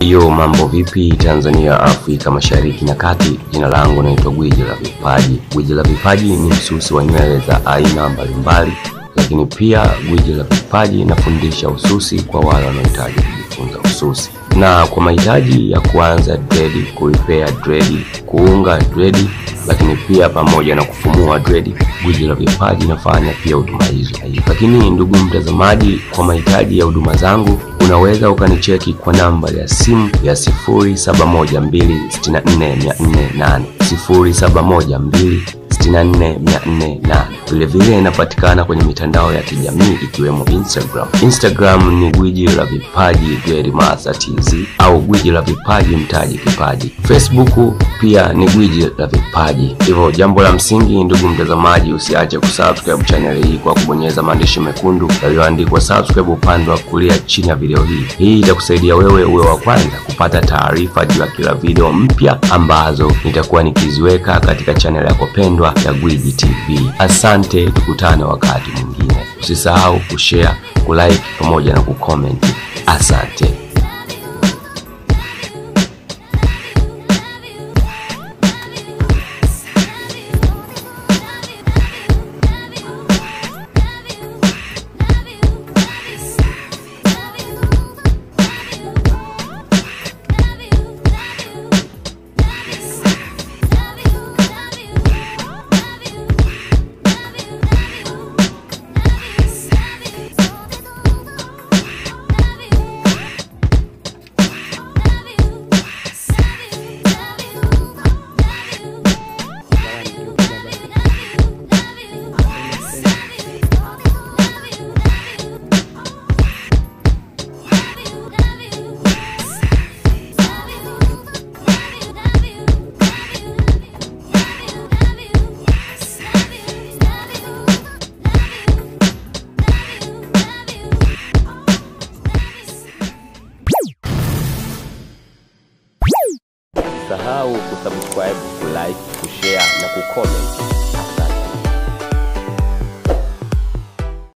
Hiyo mambo vipi Tanzania, Afrika Mashariki na Kati. Jina langu naitwa Gwiji la Vipaji. Gwiji la Vipaji ni msusi wa nywele za aina mbalimbali, lakini pia Gwiji la Vipaji nafundisha ususi kwa wale wanaohitaji kujifunza ususi, na kwa mahitaji ya kuanza dredi, kuipea dredi, kuunga dredi, lakini pia pamoja na kufumua dredi, Gwiji la Vipaji nafanya pia huduma hizo. Lakini ndugu mtazamaji, kwa mahitaji ya huduma zangu unaweza ukanicheki kwa namba ya simu ya 0712644408 0712644408. Vilevile inapatikana kwenye mitandao ya kijamii ikiwemo Instagram. Instagram ni Gwiji la Vipaji Grandmaster TZ au Gwiji la Vipaji Mtaji Kipaji. Facebook pia ni Gwiji la Vipaji. Hivyo jambo la msingi, ndugu mtazamaji, usiache kusubscribe channel hii kwa kubonyeza maandishi mekundu yaliyoandikwa subscribe upande wa kulia chini ya video hii. Hii itakusaidia wewe uwe wa kwanza kupata taarifa juu ya kila video mpya ambazo nitakuwa nikiziweka katika channel yako pendwa ya Gwiji TV. Asante, tukutane wakati mwingine. Usisahau kushare, kulike pamoja na kucomment. Asante. Usisahau kusubscribe, kulike, kushare na kucomment.